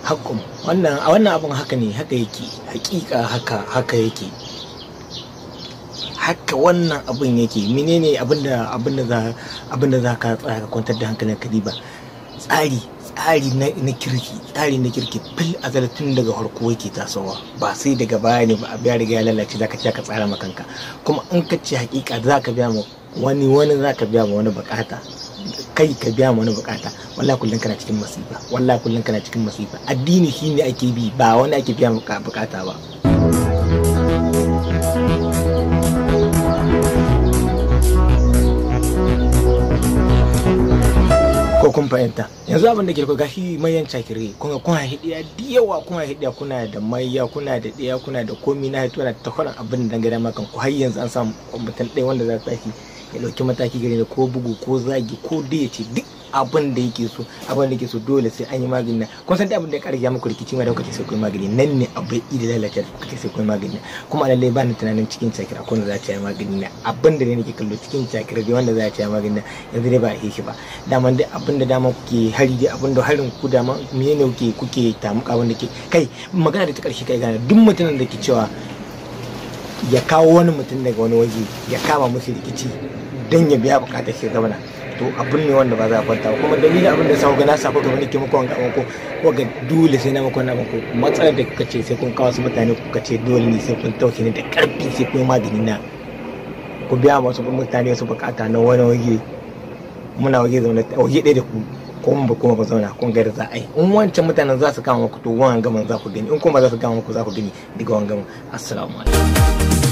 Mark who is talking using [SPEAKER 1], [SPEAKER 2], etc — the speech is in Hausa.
[SPEAKER 1] hakkun wannan a wannan abin haka ne haka yake hakika haka haka yake haka wannan abin yake menene abinda abinda za abinda za ka tsaya ka kwantar da hankalin ka ba tsari tsari na, na kirki tsari na kirki fil azal tun daga farko yake tasowa ba sai daga baya ne ba a biya riga ya lalace zaka ce ka tsara ma kanka kuma in ka ce hakika zaka biya ma wani wani zaka biya ma wani bukata kai ka biya ma wani bukata wallahi kullun kana cikin masifa wallahi kullun kana cikin masifa addini shine ake bi ba wani ake biya bukata ba ko kun fahimta yanzu abin da ke ko gashi mayan cakire kun ga kuna hidiya da yawa kuna hidiya kuna da maiya kuna da ɗaya kuna da komi na hito na takwaran abin da dangane makan ku har yanzu an samu mutum ɗaya wanda za su tashi ya ɗauki mataki gare da ko bugu ko zagi ko da ya ce duk abin da yake so abin da yake so dole sai an yi magani na kun san da abin da ya ƙarya muku rikici ma da kuka sai kun magani nan ne abu da lalace kuka sai kun magani kuma lallai ba ni tunanin cikin cakira ko da za ta yi magani na abin da ne nake kallo cikin cakira dai wanda za ta yi magani na yanzu dai ba a yi shi ba daman dai abin da dama kuke hari dai abin da harin ku dama me ne kuke kuke tamuka abin da ke kai magana da ta ƙarshe kai gane duk mutumin da ke cewa ya kawo wani mutum daga wani waje ya kama musu rikici don ya biya bukatar shi gabana to abin ne wanda ba za a kwanta ba kuma dalilin abin da sa ga na safa gaba nake muku wanga ko ko ga dole sai na muku na muku matsalar da kuka ce sai kun kawo su mutane kuka ce dole ne sai kun tauke ni da karfi sai kun magani na ku biya masu mutane wasu bukata na wani waje muna waje zaune waje ɗaya da ku ko mun ba kuma ba zauna kun ga da za a yi in wancan mutanen za su kama muku to wannan gaman za ku gani in kuma za su kama muku za ku gani daga wannan gaman assalamu alaikum